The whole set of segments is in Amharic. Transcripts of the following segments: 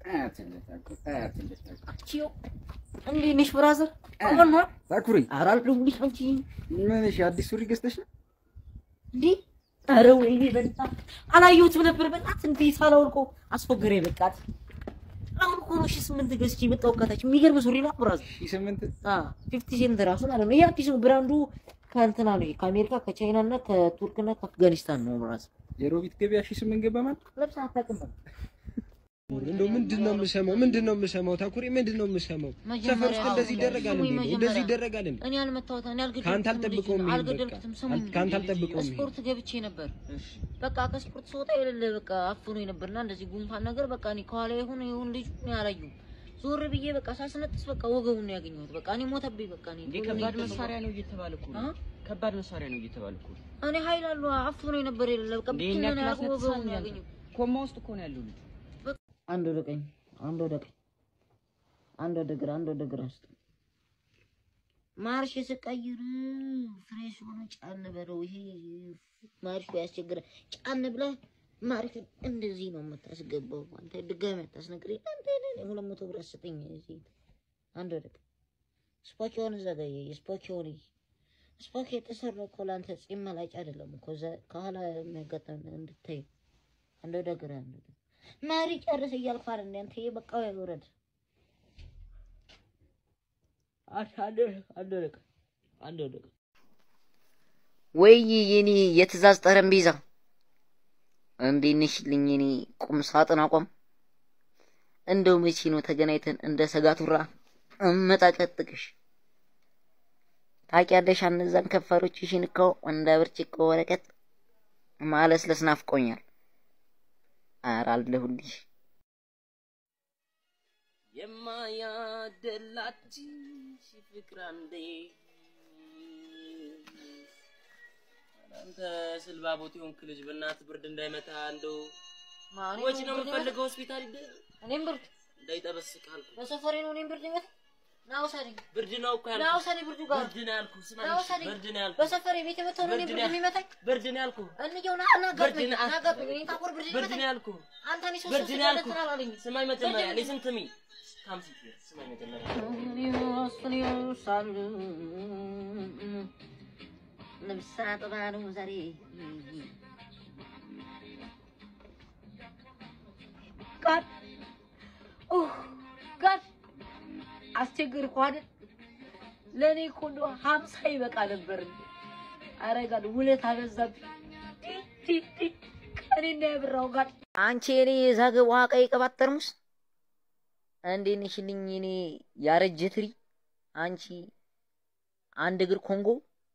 ቺዮ እንዴት ነሽ ብራዘር? አሁን ነው ታኩሪ ኧረ አልደውልሽ አንቺ ምን እሺ፣ አዲስ ሱሪ ገዝተሽ ነው? እንዴ ኧረ ወይኔ በጣም አላየሁትም ነበር። በጣም እንዴ ሳላወልቆ አስፎገረኝ። በቃት አሁን እኮ ነው ሺህ ስምንት ገዝቼ የመጣሁ ከታች። የሚገርም ሱሪ ነው ብራዘር። ሺህ ስምንት አዎ ፊፍቲ ሴንት ራሱ ማለት ነው። ይሄ አዲስ ነው። ብራንዱ ከእንትና ነው ከአሜሪካ ከቻይና እና ከቱርክ እና ከአፍጋኒስታን ነው ብራዘር። የሮቢት ገበያ ሺህ ስምንት ገባ ማለት ለብሰህ አታውቅም በቃ እንደው ምንድን ነው የምሰማው? ምንድን ነው የምሰማው? ታኩሪ ምንድን ነው የምሰማው? ሰፈር ውስጥ እንደዚህ ይደረጋል እንዴ? እንደዚህ ይደረጋል እንዴ? እኔ አልመታሁትም። እኔ አልገደልኩትም። ከአንተ አልጠብቀውም ይሄን በቃ። አልገደልኩትም። ስሙኝ ከአንተ አልጠብቀውም ይሄን። ስፖርት ገብቼ ነበር። በቃ ከስፖርት ስወጣ የሌለ በቃ አፍኖ ነበርና እንደዚህ ጉንፋን ነገር በቃ እኔ ከኋላ ይሁን ይሁን ልጁ እኔ አላየሁም። ዞር ብዬ በቃ ሳስነጥስ በቃ ወገቡን ነው ያገኘሁት። በቃ እኔ ሞተብኝ። በቃ እኔ እንዴ ቶሎ ነው ከባድ የተሰማው። መሳሪያ ነው እየተባለ እኮ ነው። አ? ከባድ መሳሪያ ነው እየተባለ እኮ ነው። እኔ ኃይል አሉ አፍኖ ነበር የሌለ በቃ እንዴ ብቻ እኛ ነው ክላስ ያልኩህ፣ ወገቡን ነው ነጥሳኛል። ያገኘሁት። ኮማ ውስጥ እኮ ነው ያለው ልጅ። አንድ ወደ ቀኝ፣ አንድ ወደ ቀኝ፣ አንድ ወደ ግራ፣ አንድ ወደ ግራ ውስጥ ማርሽ ስቀይር ፍሬሽ ሆነ ጫን በለው። ይሄ ማርሹ ያስቸግራል። ጫን ብለህ ማርሽ እንደዚህ ነው የምታስገባው። አንተ ድጋሚ አታስነግረኝ። አንተ እኔ ሁለት መቶ ብር አስጠኝ። እዚህ አንድ ወደ ቀኝ ስፖኪውን እዛ ጋ የስፖኪውን ስፖኪ የተሰራው እኮ ለአንተ ጺም መላጭ አይደለም እኮ እዛ ከኋላ የሚያጋጥም እንድታይ። አንድ ወደ ግራ፣ አንድ ወደ መሪ ጨርስ እያልኩ አይደል እንዴ? አንተ በቃ ይውረድ። አንድ አንድ ወደ ቀኝ፣ አንድ ወደ ቀኝ። ወይ የኔ የትእዛዝ ጠረጴዛ እንዴት ነሽልኝ? የኔ ቁም ሳጥን አቋም እንደው መቼ ነው ተገናኝተን እንደ ሰጋቱራ እመጣቀጥቅሽ? ታውቂያለሽ እነዛን ከንፈሮችሽን እኮ እንደ ብርጭቆ ወረቀት ማለስለስ ናፍቆኛል። ኧረ አለሁልሽ። የማያደላችሽ ፍቅር አንዴ አንተ ስልባቦት የሆንክ ልጅ በእናትህ ብርድ እንዳይመታ እንደው ወጪ ነው የምፈልገው ሆስፒታል ሂድ እኔም ብርድ እንዳይጠበስቅ አልኩህ። በሰፈሬ ነው። እኔም ብርድ ይመታ ና ውሰደኝ፣ ብርድ ነው እኮ ና ያልኩህ። ውሰደኝ ብርዱ ጋር ብርድ ነው ያልኩህ። ስማ ና ውሰደኝ። ብርድ ነው ያልኩህ። በሰፈሬ ቤት የመታው ነው እኔ ብርድ ብርድ ነው የሚመታኝ ብርድ ነው ያልኩህ። እንየው ና ና ጋጥመኝ ብርድ ነው- ና ጋጥመኝ እኔን ታቆር ብርድ ብርድ ይመታኝ ነው ያልኩህ። አንተ እኔ ሶስት ብርድ ሶስት ነው ያልኩህ። ሁለት አላለኝ ስማኝ መጀመሪያ ብርድ ነው- ሊስን ትሚ ካምሲ ስማኝ መጀመሪያ ልብስ አጥባ ነው ዛሬ ጋድ ኡህ ጋድ አስቸገርኩህ አይደል? ለእኔ እኮ እንደው ሀምሳ ይበቃ ነበር። ኧረ ጋድ ውለት አበዛብኝ። ቲ ቲ ቲ ቀኔና የብራው ጋድ አንቺ የኔ የዛገ ውሃ ቀይ ቅባት ጠርሙስ እንዴት ነሽልኝ? እኔ ያረጀ ትሪ አንቺ አንድ እግር ኮንጎ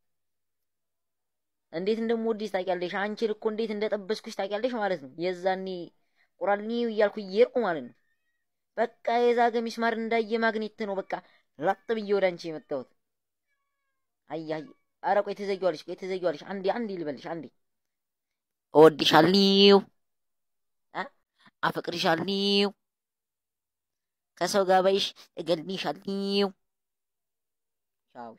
እንዴት እንደምወድሽ ታውቂያለሽ። አንቺን እኮ እንዴት እንደጠበስኩሽ ታውቂያለሽ ማለት ነው። የዛኔ ቁራልኒ እያልኩ እየሄድኩ ማለት ነው። በቃ የዛገ ሚስማር እንዳየ ማግኔት ነው። በቃ ላጥ ብዬ ወደ አንቺ የመጣሁት። አይ አይ፣ ኧረ ቆይ ትዘጊዋለሽ፣ ቆይ ትዘጊዋለሽ። አንዴ አንዴ ልበልሽ፣ አንዴ እወድሻለሁ፣ አ አፈቅርሻለሁ፣ ከሰው ጋር ባይሽ እገልሻለሁ። ቻው።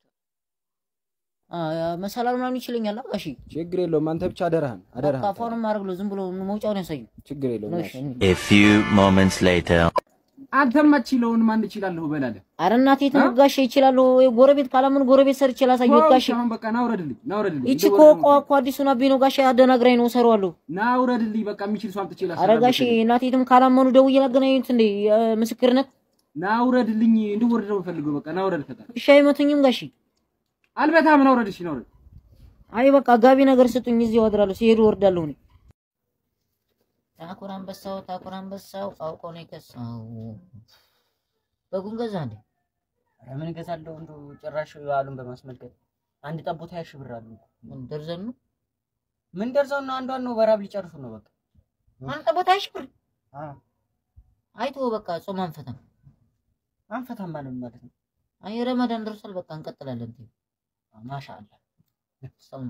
መሰላል ምናምን ይችለኛል። ጋሺ ችግር የለውም። አንተ ብቻ አደራህን አደራህን። አፏንም ማድረግ ነው። ዝም ብሎ መውጫውን ያሳዩ። ችግር የለውም። እሺ። A few moments later. አንተማ ችለውን ማን እችላለሁ በላለህ። ኧረ እናቴ ትሙት ጋሼ ይችላሉ። ጎረቤት ካላምን ጎረቤት ሰርቼ ላሳየሁት ጋሼ። አሁን በቃ ናውረድልኝ፣ ናውረድልኝ። ይቺ እኮ እኮ እኮ አዲሱን አቤ ነው ጋሼ። አደናግራኝ ነው እሰራዋለሁ። ናውረድልኝ። በቃ የሚችል ሰው አምጥቼ ኧረ ጋሼ እናቴ ትም ካላመኑ ደውዬ ላገናኙት እንዴ ምስክርነት። ናውረድልኝ። እንድወርድ ነው የምፈልገው። በቃ ናውረድ። ፈጣን እሺ አይመቱኝም ጋሼ። አልበታም። ናውረድ። እሺ ናውረድ። አይ በቃ ጋቢ ነገር ስጡኝ፣ እዚህ እወርዳለሁ። ሲሄዱ እወርዳለሁ እኔ። ታኩር አንበሳው ታኩር አንበሳው አውቆ ነው የከሳው። በጉን ገዛ እንዴ? ኧረ ምን እገዛለሁ እንደው ጭራሽ በዓሉን በማስመልከት አንድ ጠቦት ሀያ ሺህ ብር አሉ። ምን ደርዘን ነው? ምን ደርሰው ነው? አንዷን ነው በራብ ሊጨርሱ ነው። በቃ አንተ ቦታ አይሽብር አዎ አይቶ በቃ ጾም አንፈታም። አንፈታም ማለት ማለት ነው። አይ ረመዳን ደርሷል። በቃ እንቀጥላለን። ማሻአላ ሰማ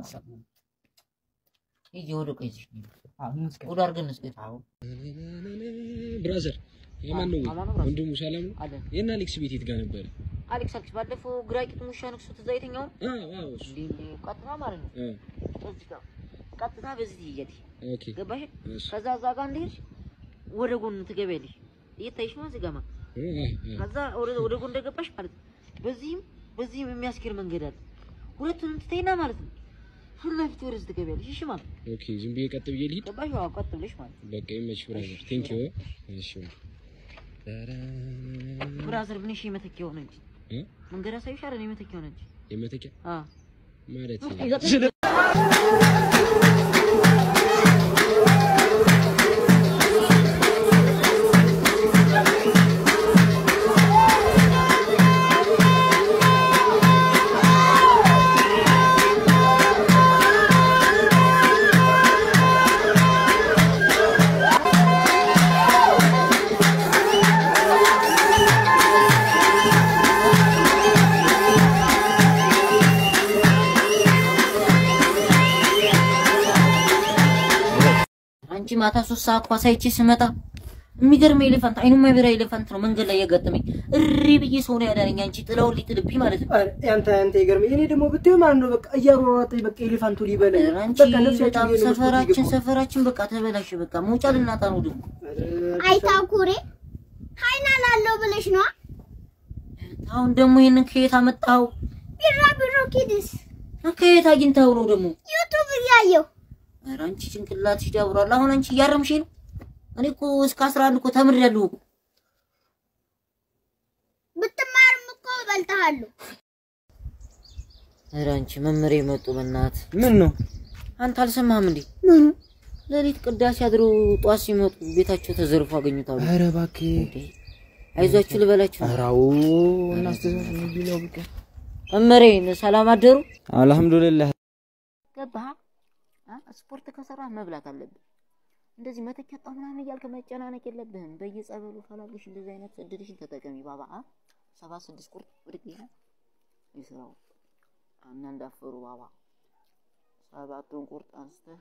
ይሄ ወደ ቆይ እዚህ አሁን እስከ ወደ አድርገን እስኪ አዎ ብራዘር የማን ነው አማን ነው ብራዘር። ወንድሙ ሰላም ነው? አለ የእነ አሌክስ ቤት የት ጋር ነበረ? አሌክስ አሌክስ ባለፈው ግራ ቂጥ ሙሻ ነክሶ ትዝ አይተኛው አዎ አዎ እሱ እንዴ እንዴ ቀጥታ ማለት ነው እ እዚህ ጋር ቀጥታ በዚህ ትይያለሽ ኦኬ ገባሽ እሺ ከዛ እዛ ጋር እንደሄድሽ ወደ ጎን ትገቢያለሽ እየታይሽ ነው እዚህ ጋር ማለት እ፣ እ፣ እ። ከዛ ወደ ወደ ጎን እንደገባሽ ማለት ነው። በዚህም በዚህም የሚያስኬድ መንገድ አለ። ሁለቱንም ትተይና ማለት ነው ፊት ለፊት ወደዚህ ትገቢያለሽ። እሺ ማለት ነው። ኦኬ ዝም ብዬ ቀጥ ብዬ ልሂድ። ገባሽ? አዎ ቀጥ ብለሽ ማለት ነው። በቃ ይመች ብራዘር። ቴንክ ዩ። እሺ ብራዘር ምን እሺ የመተኪያ ሆነ እንጂ እ? መንገድ አሳይሽ አይደል? የመተኪያ ሆነ እንጂ የመተኪያ አዎ ማለት እስኪ ዘጠኝ አንቺ ማታ ሶስት ሰዓት ኳስ አይቼ ስመጣ የሚገርም ኤሌፋንት አይኑ የማይበራ ኤሌፋንት ነው መንገድ ላይ የገጠመኝ። እሪ ብዬ ሰው ነው ያዳነኝ። አንቺ ጥላውን ሊጥልብኝ ማለት ነው። አንተ አንተ ይገርም። እኔ ደግሞ ብትይው ማለት ነው በቃ እያሯሯጠኝ በቃ ኤሌፋንቱ ሊበላኝ ኧረ አንቺ በቃ ነፍሳችን በጣም እየነፈኩት ሰፈራችን ይገባል። ሰፈራችን በቃ ተበላሽ። በቃ መውጫ ልናጣ ነው ደግሞ አይታኩሬ ሀይናን አለው ብለሽ ነዋ። አሁን ደግሞ ይሄንን ከየት አመጣው? ቢራቢሮ ኪድስ ከየት አግኝታው ነው ደግሞ? ዩቱብ እያየው ኧረ አንቺ ጭንቅላትሽ ዳብሯል። አሁን አንቺ እያረምሽ ነው። እኔ እኮ እስከ አስራ አንድ እኮ ተምሬያለሁ እኮ። ብትማርም እኮ እበልጥሃለሁ። ኧረ አንቺ መምህሬ መጡ። በእናት ምን ነው አንተ አልሰማህም እንዴ? ምኑ ሌሊት ቅዳሴ አድሮ ጧት ሲመጡ ቤታቸው ተዘርፎ አገኙታሉ። ኧረ እባክህ እንዴ አይዟችሁ ልበላችሁ። ኧረ አዎ እናስተዛዝን ነው በቃ መምህሬ ሰላም አደሩ። አልሐምዱሊላህ ገባህ? አ ስፖርት ከሰራህ መብላት አለብህ። እንደዚህ መተኪያ ጣ ምናምን እያልክ መጨናነቅ የለብህም። በየጸበሉ ፈላልሽ እንደዚህ አይነት እድልሽን ተጠቀሚ ባባ። አ ሰባ ስድስት ቁርጥ ብድግ ይላል ይስራው እና እንዳፈሩ ባባ ሰባቱን ቁርጥ አንስተህ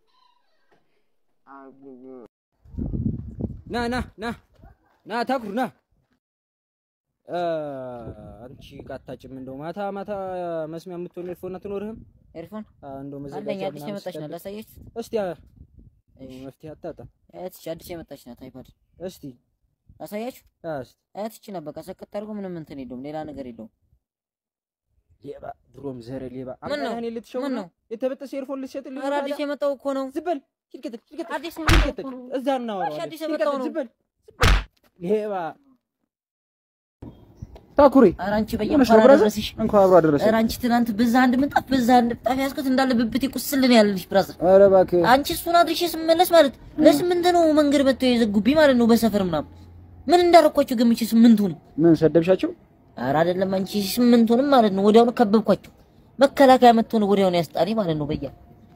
አብብ ና ና ና ና ታኩር ና እ፣ አንቺ ቃታጭም እንደው ማታ ማታ መስሚያ የምትሆን ኤርፎን አትኖርህም? ኤርፎን አ፣ እንደው አለኝ። መዘጋጃ አዲስ ምናምን የመጣች ናት። ስጠብቅ። ላሳየች። እስቲ አ፣ እሺ መፍትሄ አታጣ እህትሽ አዲስ የመጣች ናት። አይፓድ እስቲ ላሳያችሁ። አ፣ እስቲ እህትሽ ናት። በቃ ሰቀጥ አድርጎ ምንም እንትን የለውም፣ ሌላ ነገር የለውም። ሌባ ድሮም ዘረ ሌባ ምን ነው? አምጣ እኔ ልትሸውድ ምን ነው? ነው? የተበጠሰ ኤርፎን ልትሸጥልኝ ኧረ ነው አዲስ ታዲያ? የመጣው እኮ ነው። ዝም በል ሂድ ቀጥል ሂድ ቀጥል አዲስ ሂድ የመጣው ቀጥል እኮ ነው። እዛ እናወራዋለን አዲስ ሂድ የመጣው ቀጥል፣ ነው። ዝም በል ዝም በል ሌባ ታኩሪ ኧረ አንቺ ሆነሽ በየአምፓራ ነው ብራዘር? ደረስሽ። እንኳን አብሮ አደረሰ ኧረ አንቺ ትናንት በዛ አንድ ምንጣፍ በዛ አንድ ምንጣፍ ያዝኩት እንዳለ ብብቴ ቁስልን ያለልሽ ብራዘር። ኧረ እባክህ አንቺ እሱን አድርሼ ስመለስ ማለት ለስምንት ነው መንገድ መጥተው የዘጉብኝ ማለት ነው በሰፈር ምናምን። ምን እንዳረኳቸው ገምቼ ስምንቱን ምን ሰደብሻቸው? ኧረ አይደለም አንቺ ስምንቱንም ማለት ነው ወዲያውኑ ከበብኳቸው። መከላከያ መጥቶ ነው ወዲያውኑ ያስጣኔ ማለት ነው በያ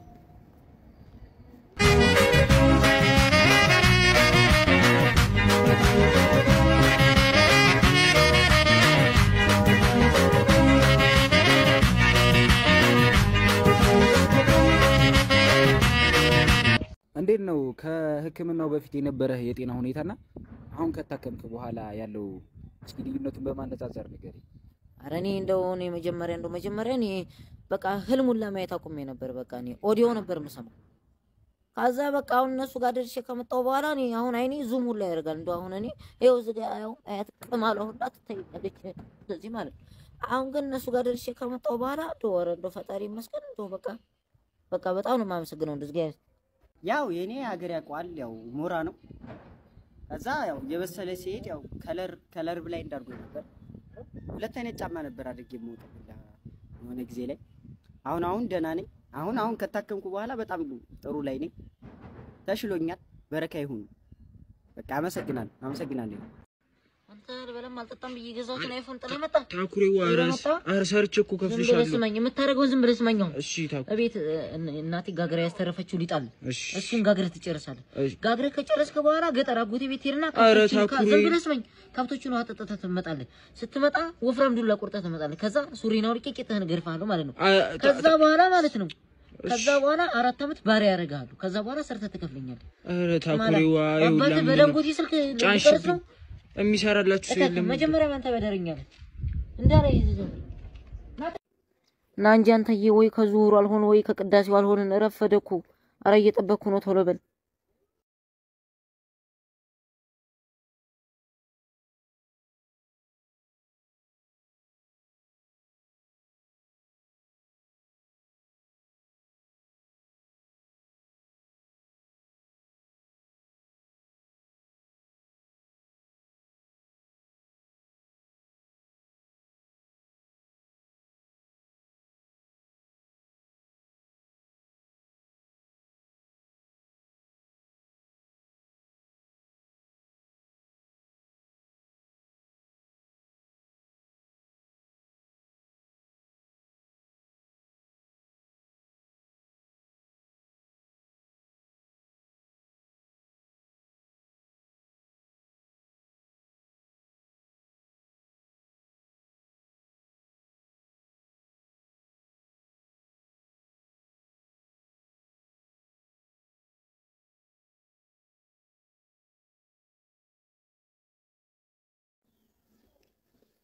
እንዴት ነው ከሕክምናው በፊት የነበረህ የጤና ሁኔታና አሁን ከታከምክ በኋላ ያለው እስኪ ልዩነቱን በማነጻጸር ንገረኝ። ኧረ እኔ እንደው እኔ መጀመሪያ እንደው መጀመሪያ እኔ በቃ ህልሙን ለማየት አቁሜ ነበር። በቃ እኔ ኦዲዮ ነበር የምሰማው። ከዛ በቃ አሁን እነሱ ጋር ደርሼ ከመጣሁ በኋላ እኔ አሁን አይኔ ዙም ሁላ ያደርጋል። እንደው አሁን እኔ ይኸው እዚህ ጋር ያው አያት ቅማሏ ሁላ ትታይኛለች እንደዚህ ማለት ነው። አሁን ግን እነሱ ጋር ደርሼ ከመጣሁ በኋላ እንደው ኧረ እንደው ፈጣሪ ይመስገን እንደው በቃ በቃ በጣም ነው የማመሰግነው እንደዚህ ጋር ያው የኔ ሀገር ያውቀዋል። ያው ሞራ ነው። ከዛ ያው የበሰለ ሲሄድ ያው ከለር ከለር ብላይ እንዳርጎ ነበር። ሁለት አይነት ጫማ ነበር አድርጌ የምወጣው የሆነ ጊዜ ላይ። አሁን አሁን ደህና ነኝ። አሁን አሁን ከታከምኩ በኋላ በጣም ጥሩ ላይ ነኝ። ተሽሎኛል። በረካ ይሁን። በቃ አመሰግናለሁ፣ አመሰግናለሁ። አንተ አልበላም አልጠጣም ብዬ ገዛሁትን አይፎን ጥለህ መጣ። ታኩሬ ጥለህ መጣ። ኧረ ሰርቼ እኮ ዝም ብለህ ከፍልሻለሁ። ስማኝ፣ የምታደርገውን ዝም ብለህ ስማኝ። አሁን እሺ ታኩ እቤት እ- እናቴ ጋግራ ያስተረፈችው ሊጣል እሺ እሱን ጋግረህ ትጨርሳለህ። እሺ ጋግረህ ከጨረስክ በኋላ ገጠር አጎቴ ቤት ሄድና ኧረ ከብቶችን ካ- ታኩሬ። ዝም ብለህ ስማኝ። ከብቶችን ውሃ ጠጥተህ ትመጣለህ። ስትመጣ ወፍራም ዱላ ቁርጠህ ትመጣለህ። ከዛ ሱሪና አውልቄ ቂጥህን እገርፍሃለሁ ማለት ነው። አ- ታ- ከዛ በኋላ ማለት ነው ከዛ በኋላ አራት ዓመት ባሪያ ያደርግሃሉ። ከዛ በኋላ ሰርተህ ትከፍለኛለህ። ኧረ ታኩሬ ማለት ዋ ይኸውልህ አባትህ ምንድን ነው? በደንጎቴ ስልክ ሊቀርጽ ነው። የሚሰራላችሁ ሰው እከክ የለም መጀመሪያ አንተ በደረኛለህ እንዳለ ይዘህ እና እንጂ አንተዬ ወይ ከዙሁሩ አልሆን ወይ ከቅዳሴው አልሆንን ረፈደ እኮ። ኧረ እየጠበቅኩ ነው፣ ቶሎ በል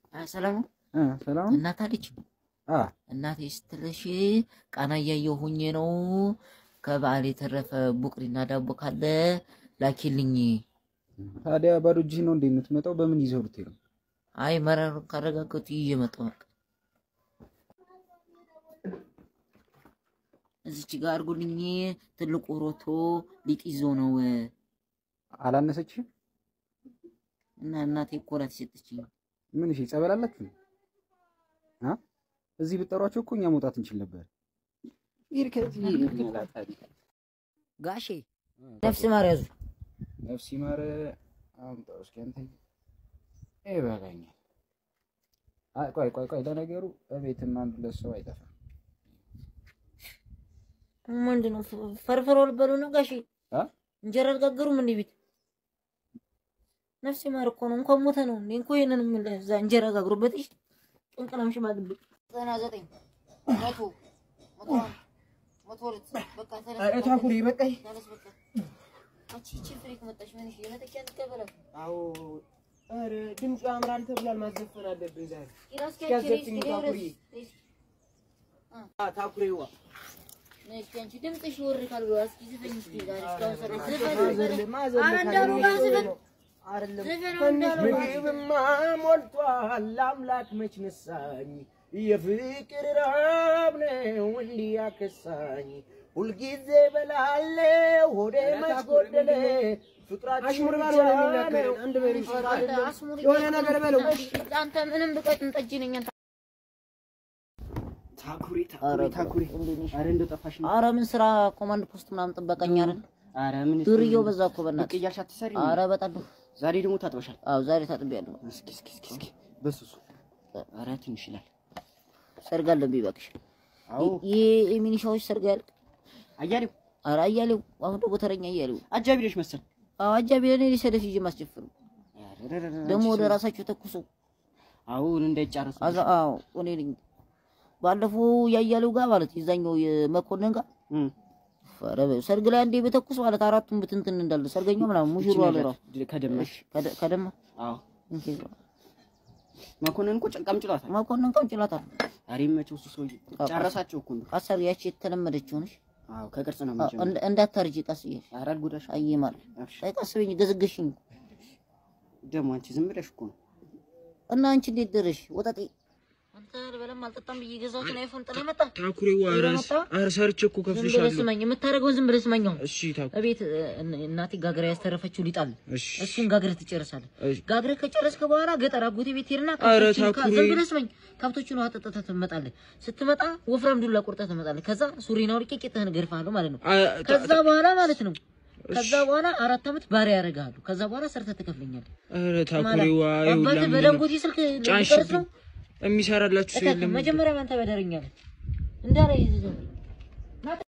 ሰላም ነው። እ ሰላም እናት አለች አ እናቴ ስትልሽ ቃና እያየሁ ሆኜ ነው። ከበዓል የተረፈ ቡቅሪና ዳቦ ካለ ላኪልኝ። ታዲያ ባዶ እጅህ ነው እንዴ የምትመጣው? በምን ይዘው ልትሄድ ነው? አይ መረሩን ካረጋገጡ ይዤ መጣሁ። በቃ እዚች ጋር አድርጉልኝ። ትልቁ ሮቶ ሊጥ ይዞ ነው አላነሰችህም? እና እናቴ እኮ ናት የሰጠችኝ። ምን እሺ፣ ጸበል አላችሁ? አ እዚህ ብጠሯቸው እኮ እኛ መውጣት እንችል ነበር። ይሄ ከዚህ ጋሼ ነፍስ ማር ያዙ። ነፍስ ይማር አምጣው እስኪ አንተ ይበቃኛል። አይ ቆይ ቆይ ቆይ፣ ለነገሩ እቤትም አንድ ሁለት ሰው አይጠፋም። ምንድን ነው ፈርፍሮ ልበሉ ነው ጋሼ? አ እንጀራ አልጋገሩም እንዴ ቤት? ነፍስ ማር እኮ ነው። እንኳን ሞተ ነው እንዴ? እንኳን ይሄንን ምን እዛ እንጀራ ጋግሩበት። እሺ ቅንቅናም ሽማግሌ ዘጠና ዘጠኝ መቶ መቶ አንድ መቶ ሁለት በቃ ተነስ። ኧረ ታኩሪ በቃኝ። ተነስ በቃ። አንቺ ይቺ ፍሪክ መጣሽ። ምን እሺ የመጠቂያ ትቀበላት አዎ ኧረ ድምፁ ያምራል ተብሏል። ማዘፈን አለብን ዛሬ። ኢራስ ያዘፍኝ ታኩሪ። አ ታኩሪዋ ነሽ አንቺ ድምፅሽ ወር ካልብሎ እስኪ ዝፈኝ እስኪ ዛሬ እስካሁን ሰራ ማዘር ዝፈኝ ማዘር ኧረ እንዳሉ ጋር ዝፈን አይደለም ዝፈን ትንሽ እንዳሉ ጋር ምግብማ ሞልቷል። አምላክ መች ነሳኝ? የፍቅር ረሃብ ነው እንዲህ ያከሳኝ። ሁልጊዜ በላለው ሆዴ መች ጎደለ? ፍቅራችን ብቻ ነው አንድ በሬ የሆነ ነገር በለው። አንተ ምንም ብቀጥን ጠጅ ነኝ አንተ ታኩሪ ታኩሪ ታኩሪ። ኧረ እንደው ጠፋሽ ነው። ኧረ ምን ስራ ኮማንድ ፖስት ምናምን ጥበቀኛ አይደል? ኧረ ምን ዱርዬው በዛ እኮ ብቅ በእናትህ። እያልሽ አትሰሪ። ኧረ በጣም ዛሬ ደግሞ ታጥበሻል። አዎ ዛሬ ታጥቤያለሁ። እስኪ እስኪ እስኪ እስኪ በሱሱ ኧረ ትንሽ ይላል። ሰርግ አለብኝ እባክሽ። አዎ ይሄ የሚኒሻዎች ሰርግ ያልቅ። አያሌው ኧረ አያሌው አሁን ደግሞ ተረኛ አያሌው። አጃቢ ነሽ መሰል። አዎ አጃቢ ለኔ ሊሰደፍ ይዤ ማስጀፍሩ ደግሞ ወደ ራሳቸው ተኩሶ አሁን እንዳይጫረሱ አዛ አዎ እኔ ነኝ ባለፈው ያያሌው ጋር ማለት የዛኛው የመኮንን ጋር እም ኧረ በ- ሰርግ ላይ አንዴ በተኩስ ማለት አራቱም ብትንትን እንዳለ ሰርገኛው ምናምን ሙሽሩ አለ ራሱ ከደመሽ ከደ- ከደማ አዎ እንኪ መኮንን እኮ ጨንቃም ጭሏታል። መኮንን ቀምጭላታል ኧረ ይመቸው እሱ ሰውዬ ጨረሳቸው እኮ እንደው። አሰር ያቺ የተለመደችው ነሽ አዎ ከቅርጽ ነው አ- የምንጀምረው። እንደ- እንዳታርጂ ቀስ እያልሽ ኧረ አልጎዳሽ አይ ማለት አብሽር። አይ ቀስ ብኝ ገዝግሽኝ ደግሞ አንቺ ዝም ብለሽ እኮ ነው እና አንቺ እንዴት ደረሽ ወጣጤ አንተ በለም አልጠጣም ብዬ ገዛሁትን አይፎን ጥለህ መጣ ታኩሪዋ ኧረ ኧረ ሰርቼ እኮ ዝም ብለህ ከፍልሻለሁ። ስማኝ የምታደርገውን ዝም ብለህ ስማኝ አሁን እሺ ታኩ እቤት እ- እናቴ ጋግራ ያስተረፈችው ሊጣል እሺ እሱን ጋግረህ ትጨርሳለህ እሺ ጋግረህ ከጨረስክ በኋላ ገጠር አጎቴ ቤት ሄድና ኧረ ከብቶችን ካ- ታኩሪ። ዝም ብለህ ስማኝ ከብቶችን ውሃ ጠጥተህ ትመጣለህ ስትመጣ ወፍራም ዱላ ቁርጠህ ትመጣለህ ከዛ ሱሪና አውልቄ ቂጥህን እገርፍሃለሁ ማለት ነው አ- ከዛ በኋላ ማለት ነው ከዛ በኋላ አራት ዓመት ባሪያ ያደርግሃሉ ከዛ በኋላ ሰርተህ ትከፍለኛለህ ኧረ ታኩሪዋ ማለት ይኸውልህ አባትህ ምንድን ነው? በደንጎቴ ስልክ ሊቀርጽ ነው የሚሰራላችሁ ሰው እከክ የለም መጀመሪያ አንተ በደረኛለህ እንዳለ ይዘህ